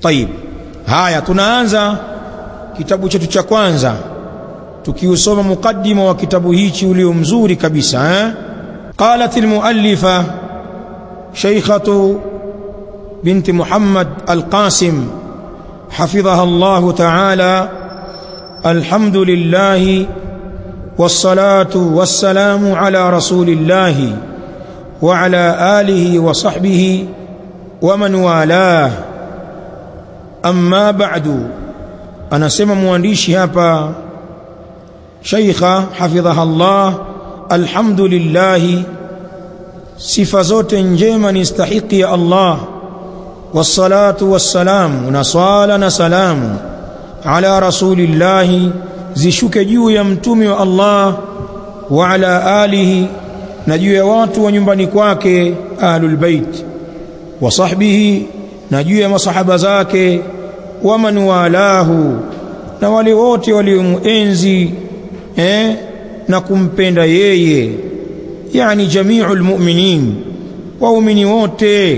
Tayib, haya tunaanza kitabu chetu cha kwanza tukiusoma mukaddima wa kitabu hichi ulio mzuri kabisa eh? qalat almuallifa shaykhatu binti Muhammad Alqasim حفظها الله تعالى الحمد لله والصلاة والسلام على رسول الله وعلى آله وصحبه ومن والاه أما بعد أنا سمى موانديشي هابا شيخة حفظها الله الحمد لله sifa zote njema ni stahiki ya Allah wassalatu wassalamu na swala na salamu ala rasulillahi zishuke juu ya mtume wa Allah wa ala alihi na juu ya watu wa nyumbani kwake ahlul bait wa sahbihi na juu ya masahaba zake wa man walahu na wale wote waliomuenzi eh, na kumpenda yeye yani jamiul mu'minin waumini wote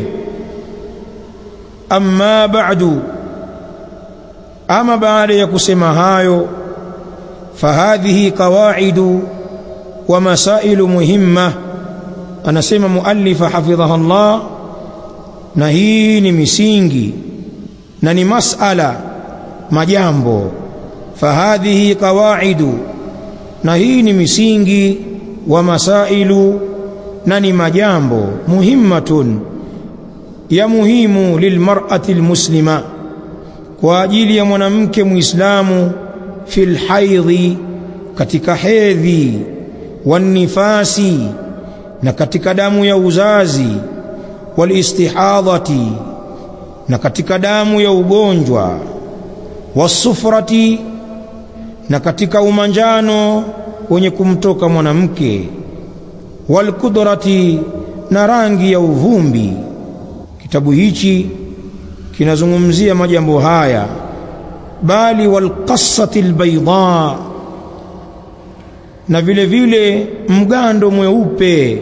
amma ba'du ama baada ya kusema hayo fahadhihi qawaidu wa masailu muhimma anasema muallifa hafidhaha Allah na hii ni misingi na ni masala majambo fahadhihi qawaidu na hii ni misingi wa masailu na ni majambo muhimmatun ya muhimu lilmar'ati almuslima kwa ajili ya mwanamke muislamu fil haidhi katika hedhi wanifasi na katika damu ya uzazi walistihadhati na katika damu ya ugonjwa wasufrati na katika umanjano wenye kumtoka mwanamke walkudrati na rangi ya uvumbi kitabu hichi kinazungumzia majambo haya bali walqassati albayda na vile vile mgando mweupe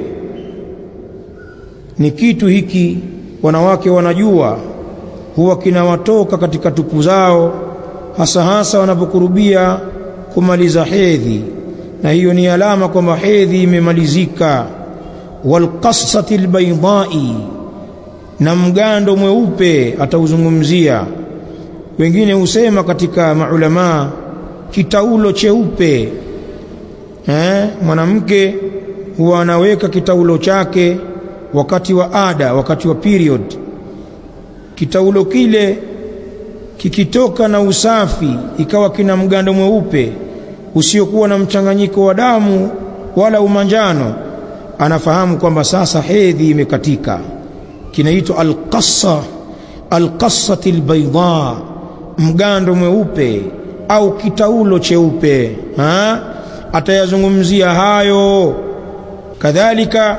ni kitu hiki wanawake wanajua huwa kinawatoka katika tupu zao hasa hasa wanapokurubia kumaliza hedhi na hiyo ni alama kwamba hedhi imemalizika walqassati albaydai na mgando mweupe atauzungumzia wengine husema katika maulamaa kitaulo cheupe eh mwanamke huwa anaweka kitaulo chake wakati wa ada wakati wa period kitaulo kile kikitoka na usafi ikawa kina mgando mweupe usiokuwa na mchanganyiko wa damu wala umanjano anafahamu kwamba sasa hedhi imekatika kinaitwa alqassa alqassati albayda mgando mweupe au kitaulo cheupe ha atayazungumzia hayo kadhalika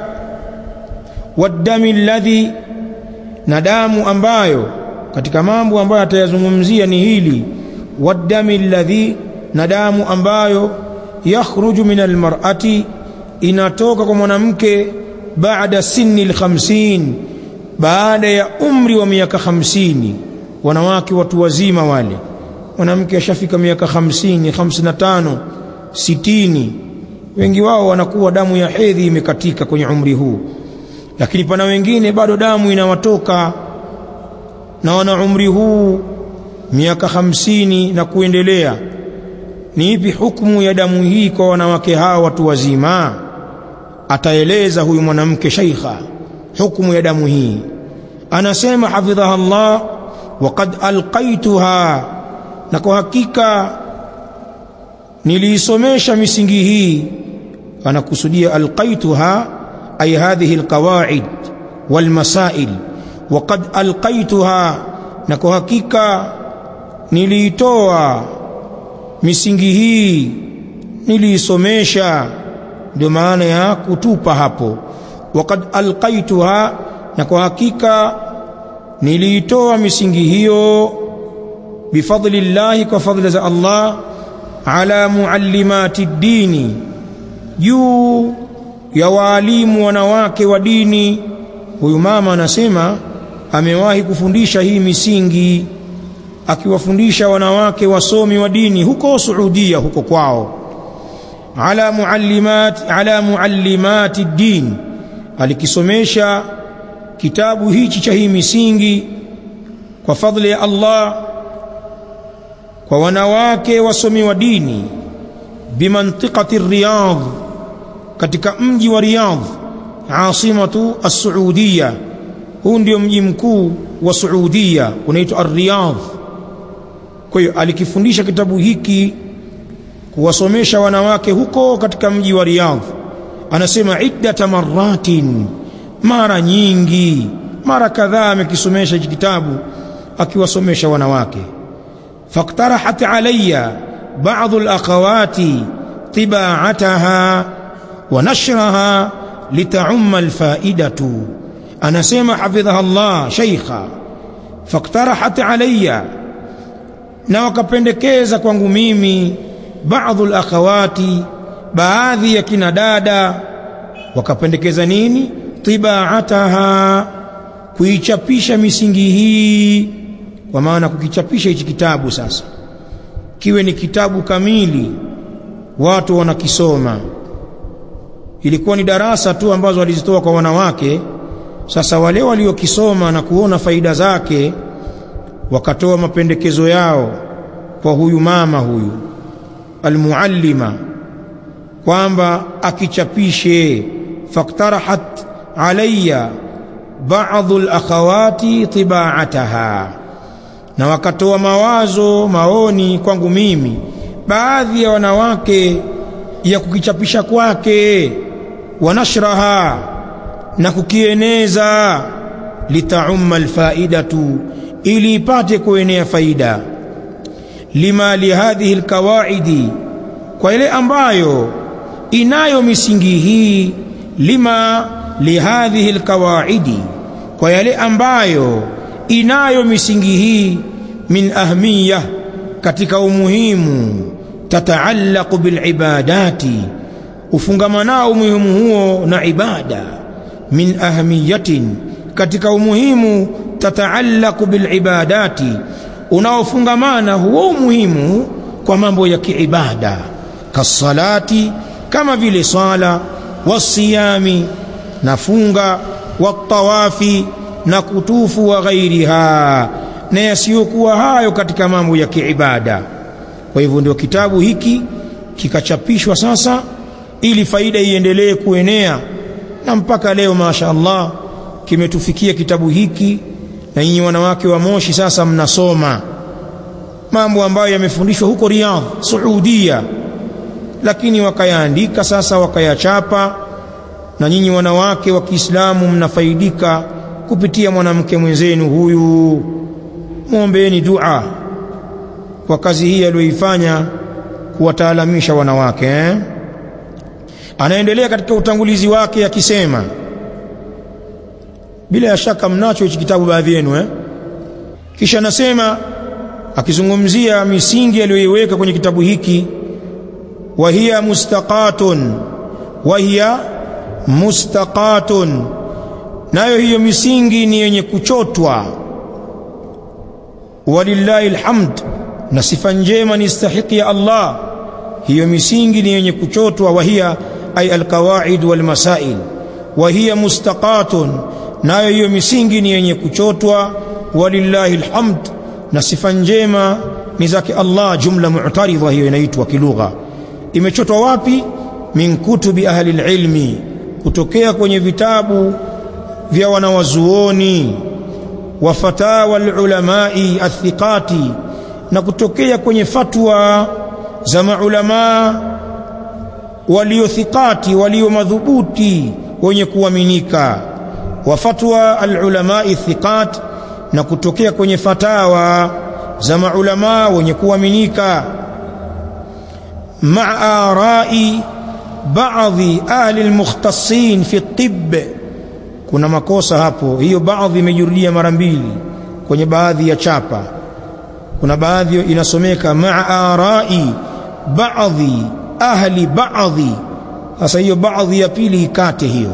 wadami alladhi na damu ambayo katika mambo ambayo atayazungumzia ni hili wadami alladhi na damu ambayo yakhruju min almar'ati inatoka kwa mwanamke baada sinni alkhamsin baada ya umri wa miaka hamsini wanawake watu wazima wale mwanamke ashafika miaka hamsini hamsini na tano sitini wengi wao wanakuwa damu ya hedhi imekatika kwenye umri huu lakini pana wengine bado damu inawatoka na wana umri huu miaka hamsini na kuendelea ni ipi hukumu ya damu hii kwa wanawake hawa watu wazima ataeleza huyu mwanamke shaikha hukumu ya damu hii anasema hafidhaha Allah waqad alqaituha na kwa hakika niliisomesha misingi hii anakusudia alqaituha ay hadhihi alqawaid walmasail waqad alqaituha na kwa hakika niliitoa misingi hii niliisomesha ndio maana ya kutupa hapo waqad alqaituha na kwa hakika niliitoa misingi hiyo bifadli llahi kwa fadhila za Allah ala muallimati dini juu ya waalimu wanawake wa dini huyu mama anasema amewahi kufundisha hii misingi akiwafundisha wanawake wasomi wa dini huko Saudia huko kwao ala muallimat ala muallimati din alikisomesha kitabu hichi cha hii misingi kwa fadhili ya Allah kwa wanawake wasomi wa dini bimantiqati Riyadh katika mji wa Riyadh asimatu as-Saudiya huu ndio mji mkuu wa Saudiya unaitwa Ar-Riyadh kwa hiyo alikifundisha kitabu hiki kuwasomesha wanawake huko katika mji wa Riyadh anasema iddata marratin mara nyingi mara kadhaa amekisomesha hiki kitabu akiwasomesha wanawake faktarahat alayya ba'd al-akhawati tibaataha wa nashraha litaumma alfaidatu anasema hafidhaha Allah sheikha faktarahat alayya na wakapendekeza kwangu mimi baadhi alakhawati baadhi ya kina dada wakapendekeza nini tibaataha kuichapisha misingi hii kwa maana kukichapisha hichi kitabu sasa kiwe ni kitabu kamili watu wanakisoma ilikuwa ni darasa tu ambazo walizitoa kwa wanawake sasa wale waliokisoma na kuona faida zake wakatoa mapendekezo yao kwa huyu mama huyu almuallima kwamba akichapishe faktarahat alayya baadhi alakhawati tibaataha na wakatoa mawazo maoni kwangu mimi baadhi ya wanawake ya kukichapisha kwake wanashraha na kukieneza litaumma alfaidatu ili ipate kuenea faida lima lihadhihi alkawaidi kwa ile ambayo inayo misingi hii lima lihadhihi alkawaidi kwa yale ambayo inayo misingi hii min ahmiya katika umuhimu tataallaqu bilibadati ufungamanao umuhimu huo na ibada min ahmiyatin katika umuhimu tataallaqu bilibadati unaofungamana huo umuhimu kwa mambo ya kiibada kasalati kama vile sala wasiyami na funga watawafi na kutufu wa ghairiha na yasiyokuwa hayo katika mambo ya kiibada kwa hivyo ndio kitabu hiki kikachapishwa sasa ili faida iendelee kuenea na mpaka leo masha Allah kimetufikia kitabu hiki na nyinyi wanawake wa Moshi sasa mnasoma mambo ambayo yamefundishwa huko Riyadh Saudia lakini wakayaandika sasa wakayachapa na nyinyi wanawake wa Kiislamu mnafaidika kupitia mwanamke mwenzenu huyu muombeeni dua kwa kazi hii aliyoifanya kuwataalamisha wanawake eh? anaendelea katika utangulizi wake akisema bila ya shaka mnacho hichi kitabu baadhi yenu eh? kisha anasema akizungumzia misingi aliyoiweka kwenye kitabu hiki wa hiya mustaqatun wa hiya mustaqatun nayo hiyo misingi ni yenye kuchotwa walillahi alhamd na sifa njema ni stahiki ya Allah hiyo misingi ni yenye kuchotwa wa hiya ay alqawaid walmasail wa hiya mustaqatun nayo hiyo misingi ni yenye kuchotwa walillahi alhamd na sifa njema ni zake Allah jumla mu'taridha hiyo inaitwa kilugha imechotwa wapi min kutubi ahli alilmi kutokea kwenye vitabu vya wanawazuoni wa fatawa alulamai athiqati na kutokea kwenye fatwa za maulama waliothikati walio madhubuti wenye kuaminika wa fatwa alulamai thiqat na kutokea kwenye fatawa za maulama wenye kuaminika maa arai baadhi ahli almukhtassin fi tibb kuna makosa hapo hiyo baadhi imejurudia mara mbili kwenye baadhi ya chapa kuna baadhi inasomeka maa arai baadhi ahli baadhi sasa hiyo baadhi ya pili ikate hiyo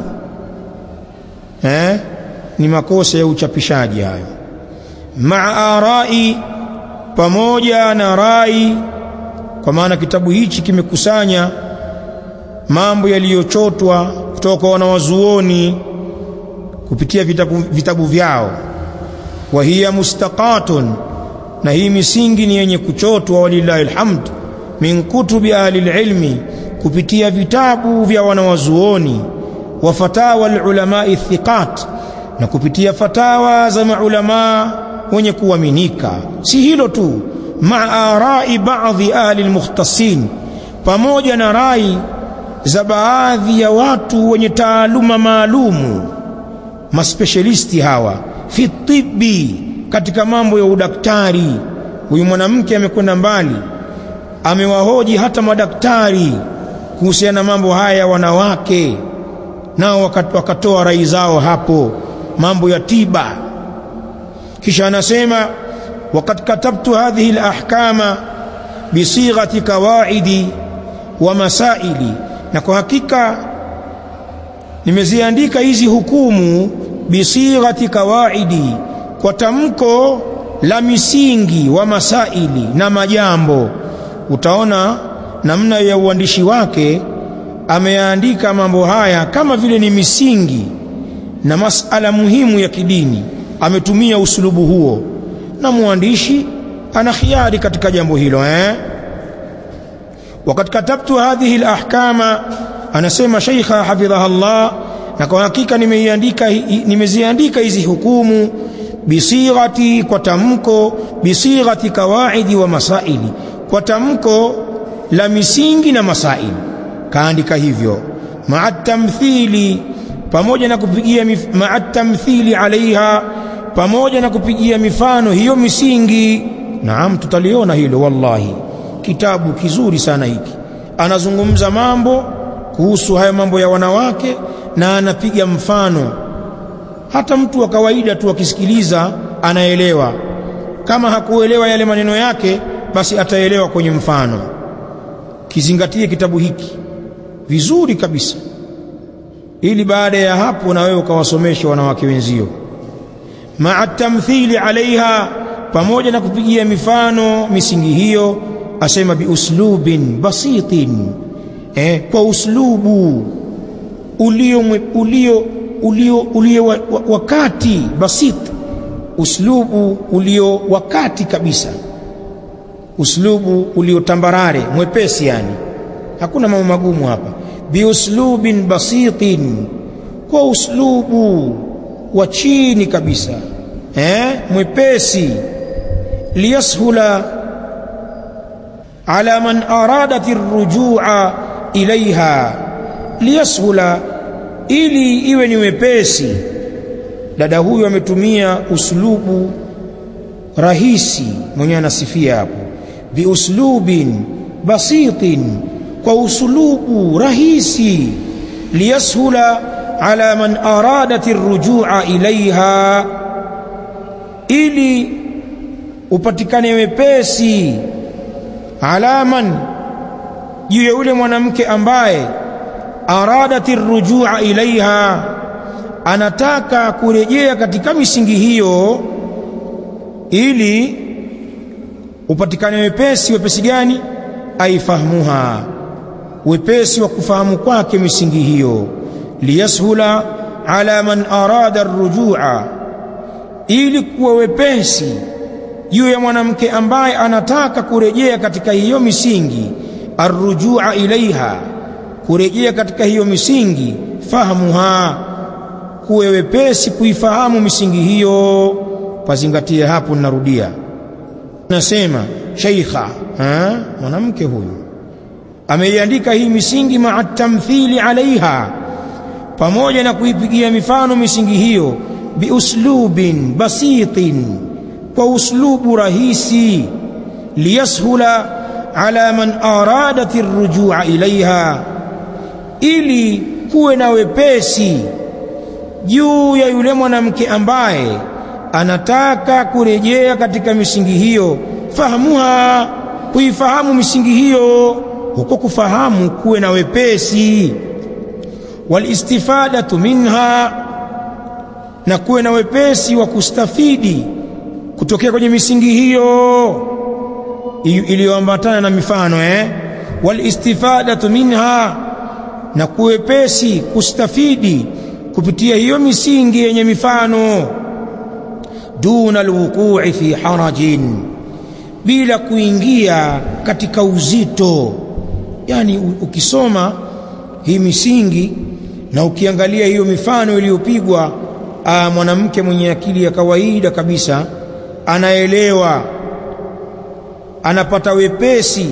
eh ni makosa ya uchapishaji hayo maa arai pamoja na rai kwa maana kitabu hichi kimekusanya mambo yaliyochotwa kutoka kwa wanawazuoni kupitia vitabu, vitabu vyao wa hiya mustaqatun na hii misingi ni yenye kuchotwa walillahi alhamd min kutubi ahli ilmi kupitia vitabu vya wanawazuoni wa fatawa alulamai thiqat na kupitia fatawa za maulamaa wenye kuaminika si hilo tu maa arai baadhi ahli almukhtasin pamoja na rai za baadhi ya watu wenye taaluma maalumu maspecialisti hawa fi tibbi katika mambo ya udaktari huyu mwanamke amekwenda mbali amewahoji hata madaktari kuhusiana na mambo haya ya wanawake nao wakatoa rai zao hapo mambo ya tiba kisha anasema وقد كتبت هذه الأحكام بصيغة قواعد ومسائل na kwa hakika nimeziandika hizi hukumu bisighati kawaidi kwa tamko la misingi wa masaili na majambo utaona namna ya uandishi wake ameyaandika mambo haya kama vile ni misingi na masala muhimu ya kidini ametumia usulubu huo na mwandishi ana khiari katika jambo hilo eh wakati katabtu hadhihi alahkama anasema sheikha hafidhaha Allah na kwa hakika nimeiandika nimeziandika hizi hukumu bisighati kwa tamko bisighati kawaidi wa masaili kwa tamko la misingi na masaili kaandika hivyo maa tamthili pamoja na kupigia maa tamthili alaiha pamoja na kupigia mifano hiyo misingi naam tutaliona hilo wallahi kitabu kizuri sana hiki anazungumza mambo kuhusu haya mambo ya wanawake na anapiga mfano hata mtu wa kawaida tu akisikiliza anaelewa kama hakuelewa yale maneno yake basi ataelewa kwenye mfano kizingatie kitabu hiki vizuri kabisa ili baada ya hapo na wewe ukawasomesha wanawake wenzio maa tamthili alaiha pamoja na kupigia mifano misingi hiyo asema biuslubin basitin eh, kwa uslubu ulio ulio ulio ulio wakati basit uslubu ulio wakati kabisa uslubu ulio tambarare mwepesi yani hakuna mambo magumu hapa biuslubin basitin kwa uslubu wa chini kabisa eh mwepesi liyashula ala man aradat arrujua ilaiha liyashula ili iwe ni wepesi dada huyu ametumia uslubu rahisi mwenye anasifia hapo biuslubin basitin kwa uslubu rahisi liyashula ala man aradat arrujua ilaiha ili upatikane wepesi alaman juu ya yule mwanamke ambaye aradati rujua ilaiha anataka kurejea katika misingi hiyo ili upatikane wepesi wepesi gani aifahamuha wepesi wa kufahamu kwake misingi hiyo liyashula ala man arada rujua ili kuwa wepesi juu ya mwanamke ambaye anataka kurejea katika hiyo misingi arrujua ilaiha kurejea katika hiyo misingi fahamuha kuwe wepesi kuifahamu misingi hiyo pazingatie hapo ninarudia nasema sheikha mwanamke huyu ameiandika hii misingi maa tamthili alaiha pamoja na kuipigia mifano misingi hiyo biuslubin basitin kwa uslubu rahisi liyashula ala man aradat arrujua ilaiha ili kuwe na wepesi juu ya yule mwanamke ambaye anataka kurejea katika misingi hiyo fahamuha kuifahamu misingi hiyo huko kufahamu kuwe na wepesi walistifadatu minha na kuwe na wepesi wa kustafidi kutokea kwenye misingi hiyo iliyoambatana na mifano eh walistifadatu minha na kuwepesi kustafidi kupitia hiyo misingi yenye mifano duna alwuqu'i fi harajin bila kuingia katika uzito yani ukisoma hii misingi na ukiangalia hiyo mifano iliyopigwa mwanamke mwenye akili ya kawaida kabisa anaelewa anapata wepesi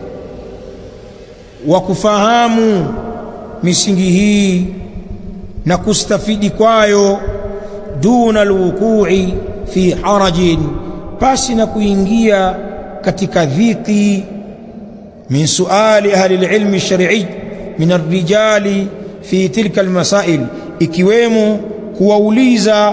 wa kufahamu misingi hii na kustafidi kwayo duna alwuqu'i fi harajin pasi na kuingia katika dhiki min suali ahli alilmi shar'i min arrijali fi tilka almasail ikiwemo kuwauliza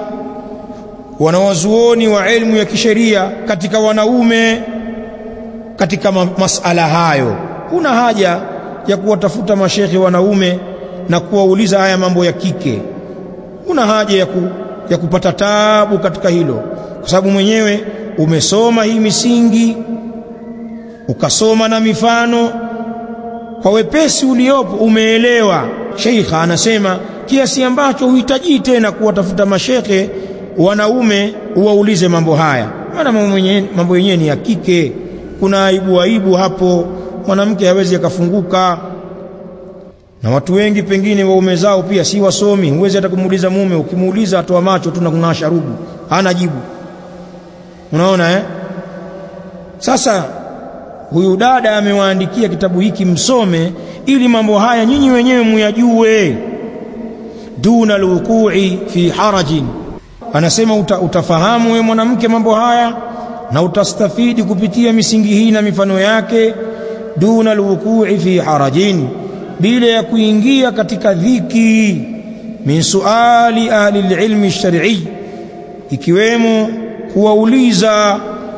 wanawazuoni wa elimu ya kisheria katika wanaume katika masala hayo kuna haja ya kuwatafuta mashekhe wanaume na kuwauliza haya mambo ya kike kuna haja ya, ku, ya kupata tabu katika hilo kwa sababu mwenyewe umesoma hii misingi ukasoma na mifano kwa wepesi uliopo umeelewa sheikha anasema kiasi ambacho huhitaji tena kuwatafuta mashekhe wanaume uwaulize mambo haya maana mambo yenyewe ni ya kike kuna aibu aibu hapo mwanamke hawezi akafunguka na watu wengi pengine waume zao pia si wasomi huwezi hata kumuuliza mume ukimuuliza atoa macho tu na kunasha rudu hana jibu unaona eh sasa huyu dada amewaandikia kitabu hiki msome ili mambo haya nyinyi wenyewe muyajue duna alwuqu'i fi harajin anasema uta, utafahamu wewe mwanamke mambo haya na utastafidi kupitia misingi hii na mifano yake duna alwuqu'i fi harajin bila ya kuingia katika dhiki min suali ahli alilmi shar'i ikiwemo kuwauliza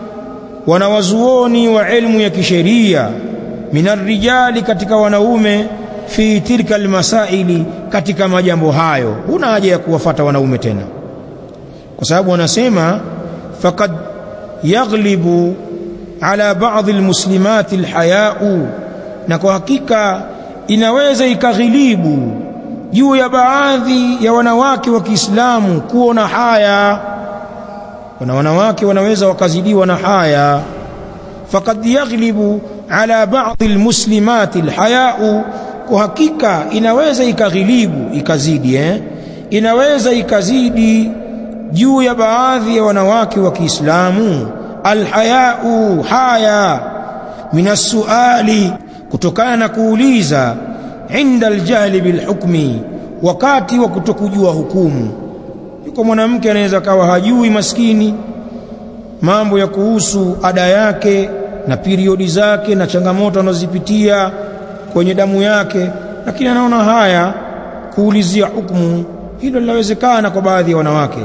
wanawazuoni wa elimu ya kisheria minarijali katika wanaume fi tilka almasaili katika majambo hayo huna haja ya kuwafata wanaume tena kwa sababu wanasema faqad yaghlibu ala baadhi almuslimati alhaya'u na kwa hakika inaweza ikaghilibu juu ya baadhi ya wanawake wa Kiislamu kuona haya kuna wanawake wanaweza wakazidiwa na haya faqad yaghlibu ala baadhi almuslimati alhaya'u kwa hakika inaweza ikaghilibu ikazidi eh inaweza ikazidi juu ya baadhi ya wanawake wa Kiislamu alhaya'u haya minasuali kutokana na kuuliza inda aljahli bilhukmi wakati wa kutokujua hukumu yuko mwanamke anaweza kawa hajui maskini mambo ya kuhusu ada yake na periodi zake na changamoto anazozipitia kwenye damu yake lakini anaona haya kuulizia hukumu hilo linawezekana kwa baadhi ya wanawake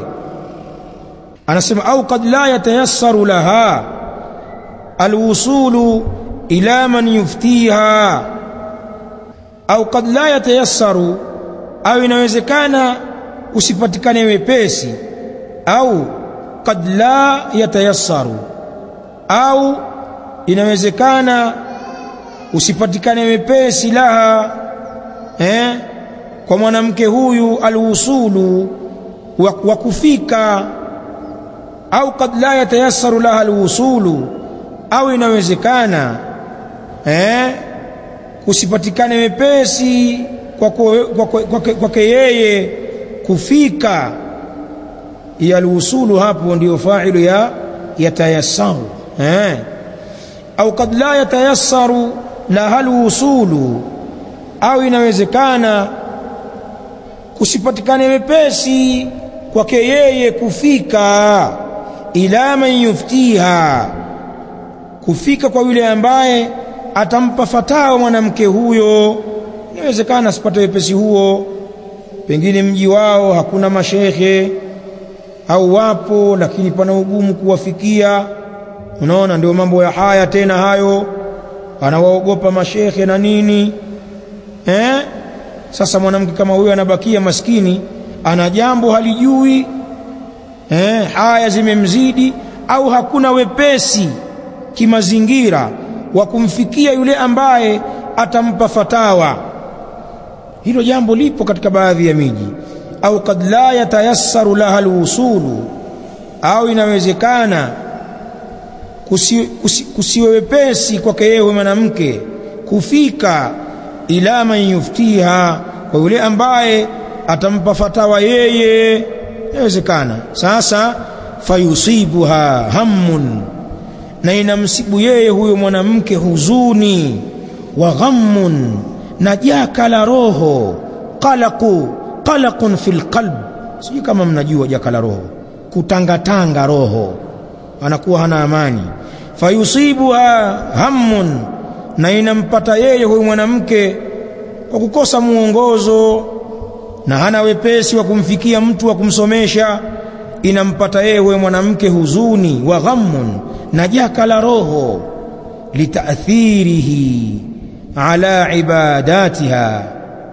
anasema au kad la yatayassaru laha alwusulu ila man yuftiha au kad la yatayassaru au inawezekana usipatikane wepesi au kad la yatayassaru au inawezekana usipatikane wepesi laha eh, kwa mwanamke huyu alwusulu wa kufika au kad la yatayassaru laha alwusulu au inawezekana eh, kusipatikane wepesi kwake kwa, kwa, kwa, kwa, kwa yeye kufika ya alwusulu hapo ndiyo fa'ilu ya yatayassaru eh au kad la yatayassaru la alwusulu au inawezekana kusipatikane wepesi kwake yeye kufika ila man yuftiha kufika kwa yule ambaye atampa fatawa mwanamke huyo inawezekana asipate wepesi huo pengine mji wao hakuna mashekhe au wapo lakini pana ugumu kuwafikia unaona ndio mambo ya haya tena hayo anawaogopa mashekhe na nini eh sasa mwanamke kama huyo anabakia maskini ana jambo halijui eh haya zimemzidi au hakuna wepesi kimazingira wa kumfikia yule ambaye atampa fatawa hilo jambo lipo katika baadhi ya miji au kad la yatayassaru laha alwusulu au inawezekana kusiwe kusi, kusi wepesi kwake yeye mwanamke kufika ila man yuftiha kwa yule ambaye atampa fatawa yeye inawezekana sasa fayusibuha hammun na inamsibu yeye huyo mwanamke huzuni wa ghammun na jaka la roho qalaqu qalaqun fil qalb sijui kama mnajua jaka la roho kutangatanga roho anakuwa hana amani fayusibuha hammun na inampata yeye huyu mwanamke kwa kukosa muongozo na hana wepesi wa kumfikia mtu wa kumsomesha inampata yeye huyo mwanamke huzuni wa ghammun na jaka la roho litaathirihi ala ibadatiha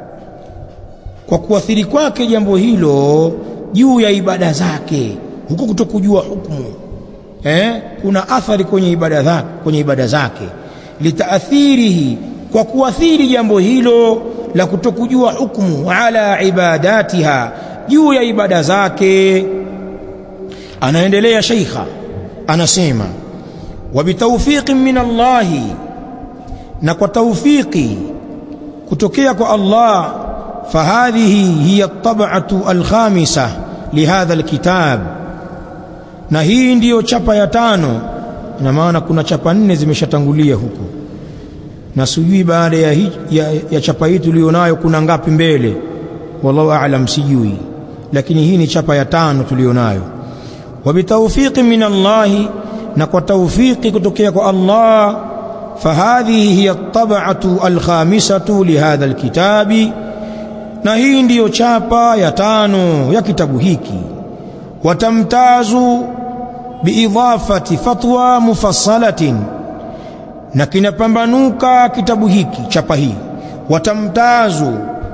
kwa kuathiri kwake jambo hilo juu ya ibada zake huko kutokujua hukumu eh kuna athari kwenye ibada zake kwenye ibada zake litaathirihi kwa kuathiri jambo hilo la kutokujua hukumu ala ibadatiha juu ya ibada zake anaendelea sheikha anasema wa bitawfiqin min Allahi na kwa tawfiki kutokea kwa Allah fahadhihi hiya at-tab'atu al-khamisah lihadha al-kitab na hii ndiyo chapa ya tano ina maana kuna chapa nne zimeshatangulia huko na sijui baada ya, ya, ya chapa hii tulionayo kuna ngapi mbele wallahu a'lam sijui lakini hii ni chapa ya tano tulionayo wa bitawfiqi min Allah na kwa tawfiki kutokea kwa Allah fahadhihi hiya at-tab'atu al-khamisatu lihadha al-kitabi na hii ndiyo chapa ya tano ya kitabu hiki watamtazu biidhafati fatwa mufassalatin na kinapambanuka kitabu hiki chapa hii watamtazu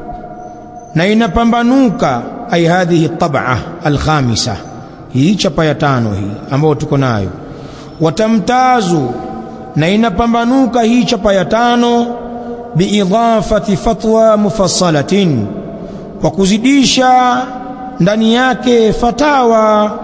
na inapambanuka ay hadhihi tab'a alkhamisa hii chapa ya tano hii ambayo tuko nayo watamtazu na inapambanuka hii chapa ya tano biidhafati fatwa mufassalatin kwa kuzidisha ndani yake fatawa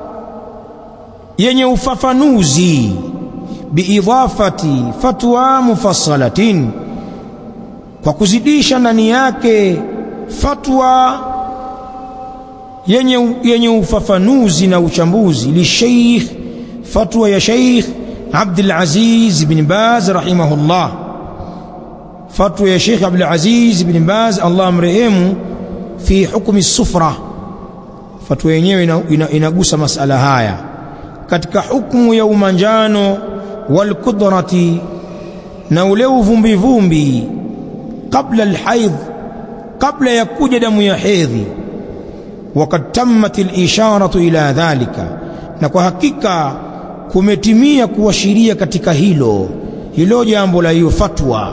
yenye ufafanuzi biidhafati fatwa mufassalatin kwa kuzidisha ndani yake fatwa yenye, yenye ufafanuzi na uchambuzi lisheikh fatwa ya sheikh Abdul Aziz bin Baz rahimahullah fatwa ya sheikh Abdul Aziz bin Baz Allah amrehemu fi hukmi sufra fatwa yenyewe inagusa masala haya katika hukumu ya umanjano walqudrati na ule uvumbivumbi kabla alhaidh kabla ya kuja damu ya hedhi wakad tammat alisharatu ila dhalika na kwa hakika kumetimia kuashiria katika hilo hilo jambo la hiyo fatwa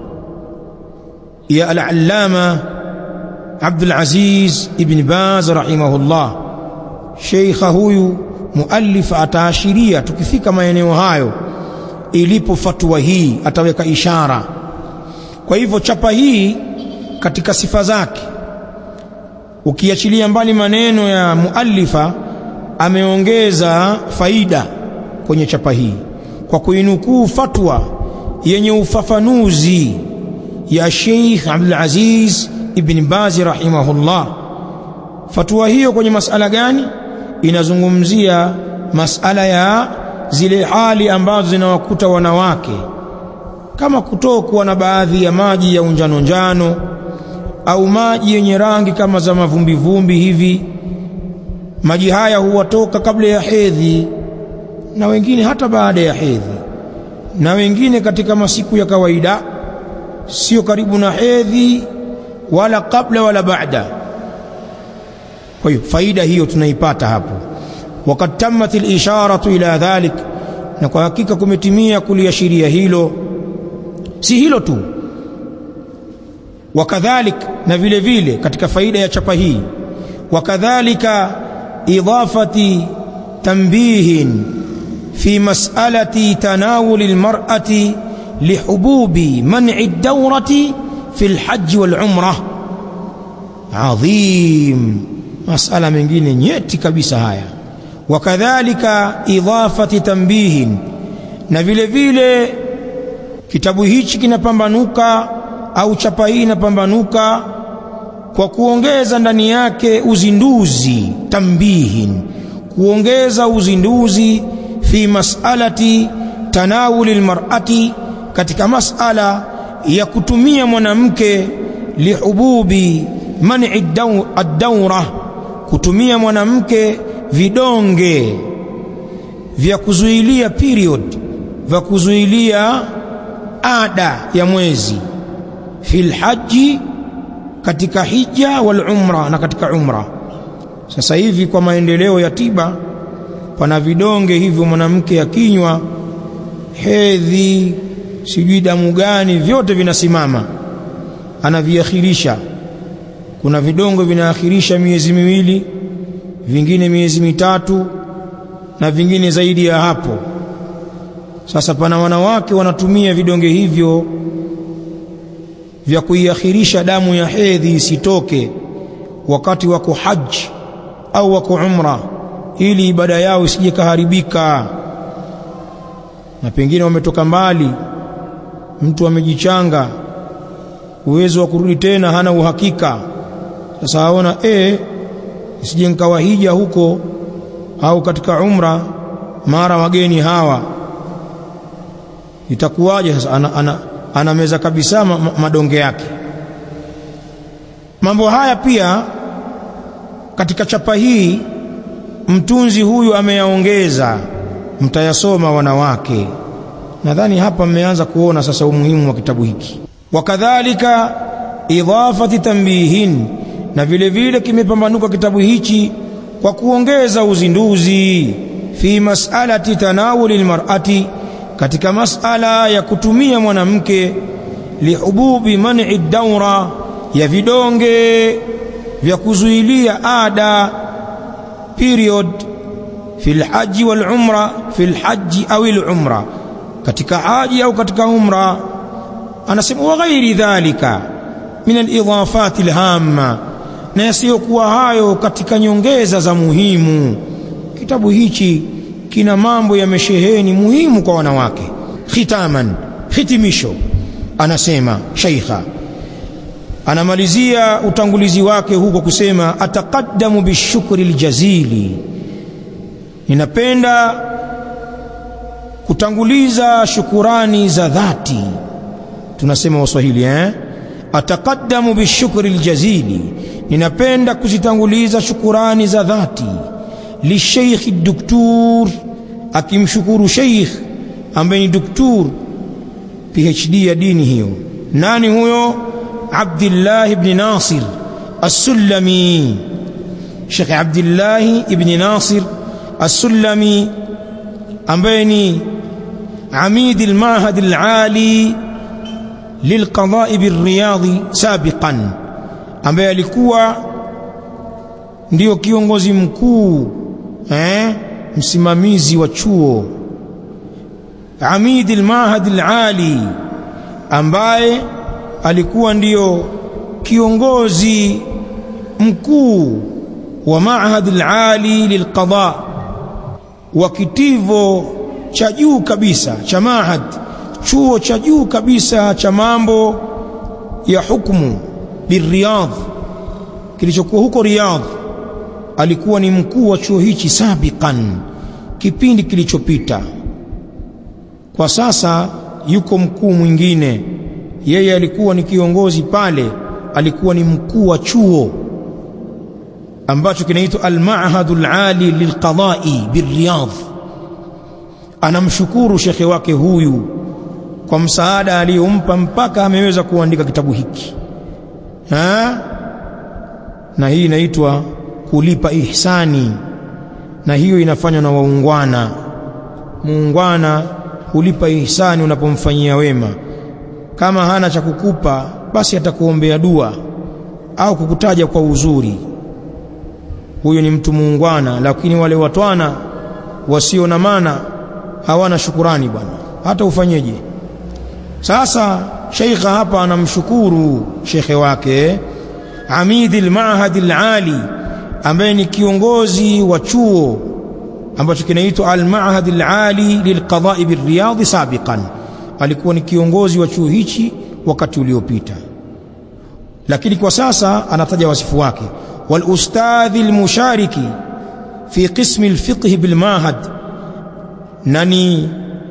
ya al-allama Abdul Aziz ibn Baz rahimahullah sheikha huyu muallif ataashiria tukifika maeneo hayo ilipo fatwa hii ataweka ishara kwa hivyo chapa hii katika sifa zake ukiachilia mbali maneno ya muallifa ameongeza faida kwenye chapa hii kwa kuinukuu fatwa yenye ufafanuzi ya Sheikh Abdul Aziz ibn Baz rahimahullah fatwa hiyo kwenye masala gani inazungumzia masala ya zile hali ambazo zinawakuta wanawake kama kutokwa na baadhi ya maji ya unjano njano au maji yenye rangi kama za mavumbi vumbi hivi maji haya huwatoka kabla ya hedhi na wengine hata baada ya hedhi na wengine katika masiku ya kawaida sio karibu na hedhi wala kabla wala baada kwa hiyo faida hiyo tunaipata hapo wakad tammat al-isharatu ila dhalik na kwa hakika kumetimia kuliashiria hilo si hilo tu wakadhalik na vile vile katika faida ya chapa hii wakadhalika idafati tanbihin في مسألة تناول المرأة لحبوب منع الدورة في الحج والعمرة عظيم مسألة من جين nyeti kabisa haya wakadhalika idhafati tambihin na vile vile kitabu hichi kinapambanuka au chapa hii inapambanuka kwa kuongeza ndani yake uzinduzi tambihin kuongeza uzinduzi fi mas'alati tanawuli almar'ati katika mas'ala ya kutumia mwanamke lihububi man'i ad-dawra kutumia mwanamke vidonge vya kuzuilia period vya kuzuilia ada ya mwezi fil haji katika hija wal umra na katika umra sasa hivi kwa maendeleo ya tiba pana vidonge hivyo mwanamke akinywa hedhi sijui damu gani vyote vinasimama anaviakhirisha kuna vidongo vinaakhirisha miezi miwili vingine miezi mitatu na vingine zaidi ya hapo sasa pana wanawake wanatumia vidonge hivyo vya kuiakhirisha damu ya hedhi isitoke wakati wako haji au wako umra ili ibada yao isije kaharibika na pengine wametoka mbali mtu amejichanga uwezo wa kurudi tena hana uhakika sasa aona eh isije nikawa hija huko au katika umra mara wageni hawa itakuwaje sasa ana, ana, ana meza kabisa ma, ma, madonge yake mambo haya pia katika chapa hii mtunzi huyu ameyaongeza mtayasoma wanawake nadhani hapa mmeanza kuona sasa umuhimu wa kitabu hiki wakadhalika idhafati tambihin na vile vile kimepambanuka kitabu hichi kwa kuongeza uzinduzi fi mas'alati tanawuli almar'ati katika masala ya kutumia mwanamke lihububi man'i daura ya vidonge vya kuzuilia ada period fil haji wal umra fil haji au al umra katika haji au katika umra anasema wa ghairi dhalika min al idafat al hamma na yasiyokuwa hayo katika nyongeza za muhimu kitabu hichi kina mambo yamesheheni muhimu kwa wanawake khitaman hitimisho anasema sheikha anamalizia utangulizi wake huko kusema ataqaddamu bishukri aljazili ninapenda kutanguliza shukurani za dhati tunasema waswahili eh ataqaddamu bishukri aljazili ninapenda kuzitanguliza shukurani za dhati lisheikh doktor akimshukuru sheikh ambaye ni doktor PhD ya dini hiyo nani huyo Abdullah ibn Nasir As-Sullami Sheikh Abdullah ibn Nasir As-Sullami ambaye ni عميد المعهد العالي للقضاء بالرياض سابقا ambaye alikuwa ndio kiongozi mkuu eh msimamizi wa chuo Amid al-Mahad al-Ali ambaye alikuwa ndiyo kiongozi mkuu wa Mahad al-Ali lilqada wa kitivo cha juu kabisa cha Mahad chuo cha juu kabisa cha mambo ya hukumu biriyadh kilichokuwa huko Riyadh alikuwa ni mkuu wa chuo hichi sabiqan kipindi kilichopita kwa sasa yuko mkuu mwingine yeye alikuwa ni kiongozi pale alikuwa ni mkuu wa chuo ambacho kinaitwa al-Ma'hadul Ali lilqada'i biriyadh anamshukuru shekhe wake huyu kwa msaada aliyompa mpaka ameweza kuandika kitabu hiki ha? na hii inaitwa kulipa ihsani na hiyo inafanywa na waungwana muungwana hulipa ihsani unapomfanyia wema kama hana cha kukupa basi atakuombea dua au kukutaja kwa uzuri huyo ni mtu muungwana lakini wale watwana wasio na maana hawana shukurani bwana hata ufanyeje sasa sheikha hapa anamshukuru shekhe wake amidi al-ma'had al-ali ambaye ni kiongozi wa chuo ambacho kinaitwa al-ma'had al-ali lilqada'i bir-riyadh sabiqan alikuwa ni kiongozi wa chuo hichi wakati uliopita lakini kwa sasa anataja wasifu wake wal ustadhi al-mushariki fi qismi al-fiqh bil-ma'had nani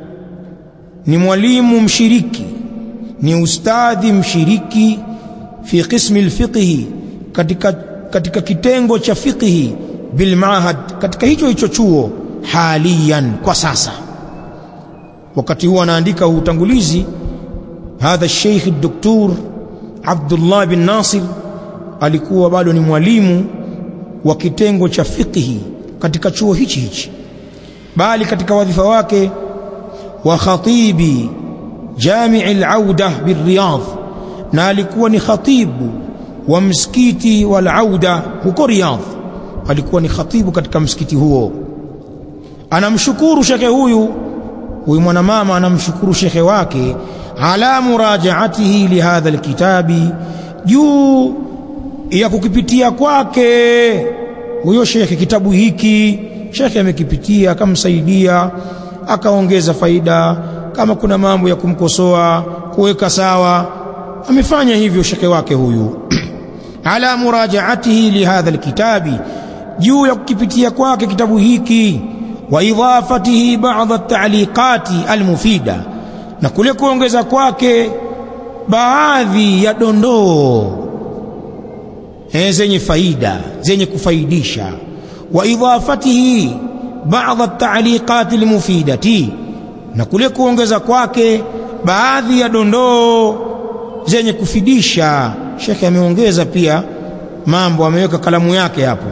ni mwalimu mshiriki ni ustadhi mshiriki fi qismi alfiqhi katika katika kitengo cha fiqhi bil maahad katika hicho hicho chuo haliyan kwa sasa wakati huo anaandika utangulizi hadha sheikh doktor Abdullah bin Nasir alikuwa bado ni mwalimu wa kitengo cha fiqhi katika chuo hichi hichi bali katika wadhifa wake wa khatibi jami' al-auda bir-riyadh na alikuwa ni khatibu wa msikiti wal auda huko Riyadh alikuwa ni khatibu katika msikiti huo anamshukuru shekhe huyu huyu mwanamama anamshukuru shekhe wake ala murajaatihi li hadha alkitabi juu ya kukipitia kwake huyo shekhe kitabu hiki shekhe amekipitia akamsaidia akaongeza faida kama kuna mambo ya kumkosoa kuweka sawa amefanya hivyo shekhe wake huyu ala murajaatihi lihadha alkitabi juu ya kukipitia kwake kitabu hiki wa idhafatihi ba'dha at-ta'liqati almufida na kule kuongeza kwake baadhi ya dondoo zenye faida zenye kufaidisha wa idhafatihi ba'dha at-ta'liqati almufidati na kule kuongeza kwake baadhi ya dondoo zenye kufidisha shekhe ameongeza pia mambo ameweka kalamu yake hapo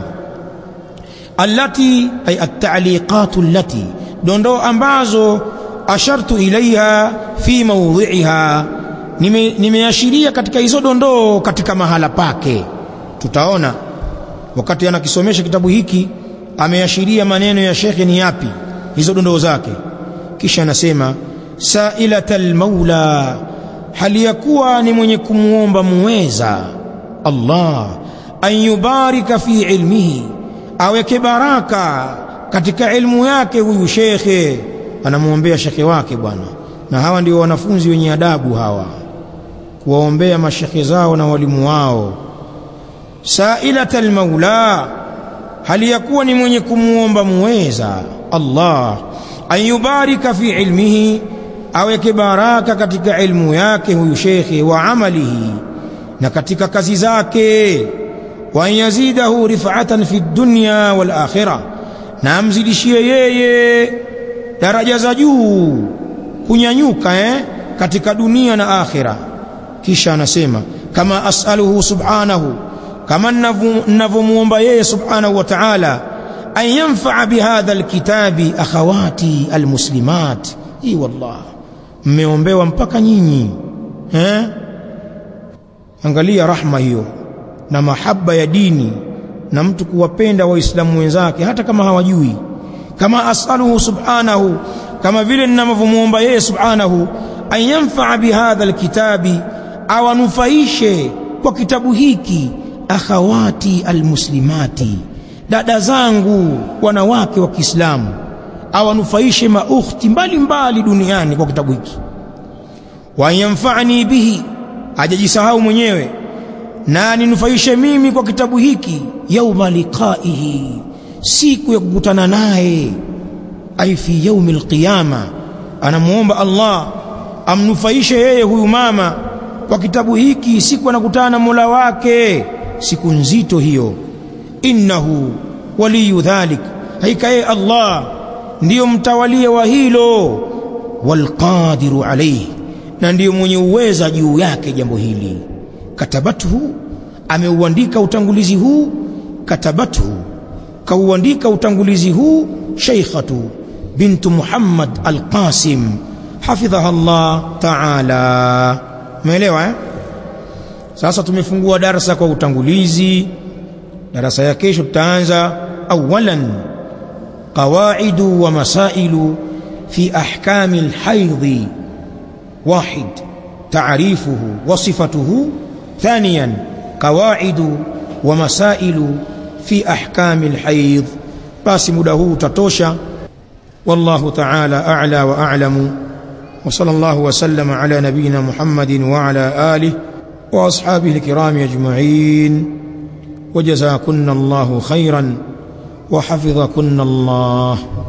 allati ay at-ta'liqat allati dondoo ambazo ashartu ilaiha fi mawdhi'iha nimeashiria nime katika hizo dondoo katika mahala pake tutaona wakati anakisomesha kitabu hiki ameashiria maneno ya shekhe ni yapi hizo dondoo zake kisha anasema sailatal maula hali ya kuwa ni mwenye kumuomba muweza Allah an yubarika fi ilmihi aweke baraka katika ilmu yake huyu shekhe anamuombea shekhe wake bwana na hawa ndio wanafunzi wenye adabu hawa kuwaombea mashekhe zao na walimu wao sailatal maula hali ya kuwa ni mwenye kumuomba muweza Allah an yubarika fi ilmihi aweke baraka katika ilmu yake huyu shekhe wa amalihi na katika kazi zake wa yazidahu rif'atan fi dunya wal akhirah na amzidishie yeye daraja za juu kunyanyuka eh katika dunia na akhira kisha anasema kama as'aluhu subhanahu kama ninavyomuomba yeye subhanahu wa ta'ala an yanfa'a bihadha alkitabi akhawati almuslimat hii wallah mmeombewa mpaka nyinyi eh angalia rahma hiyo na mahaba ya dini na mtu kuwapenda waislamu wenzake hata kama hawajui kama asaluhu subhanahu kama vile ninavyomuomba yeye subhanahu an yanfa'a bihadha alkitabi awanufaishe kwa kitabu hiki akhawati almuslimati dada zangu wanawake wa Kiislamu awanufaishe maukhti mbalimbali duniani kwa kitabu hiki wa yanfa'ni bihi ajajisahau mwenyewe na ninufaishe mimi kwa kitabu hiki yauma liqaihi siku ya kukutana naye ai fi yaumi alqiyama anamuomba Allah amnufaishe yeye huyu mama kwa kitabu hiki siku anakutana na Mola wake siku nzito hiyo innahu waliyu dhalik haika yeye Allah ndiyo mtawalia wa hilo walqadiru alayhi na ndiyo mwenye uweza juu yake jambo hili katabatuhu ameuandika utangulizi huu katabatuhu kauandika utangulizi huu sheikhatu bintu Muhammad al-Qasim hafidhaha Allah ta'ala umeelewa eh sasa tumefungua darasa kwa utangulizi darasa ya kesho tutaanza awalan qawaidu wa masailu في أحكام الحيض واحد تعريفه وصفته ثانيا قواعد ومسائل في أحكام الحيض basi muda huu utatosha wallahu ta'ala a'la wa a'lamu wa sallallahu wa sallama ala nabiyyina Muhammadin wa ala alihi wa ashabihi alkiram ajma'in wa jazakunna Allahu khairan wa hafizakunna Allah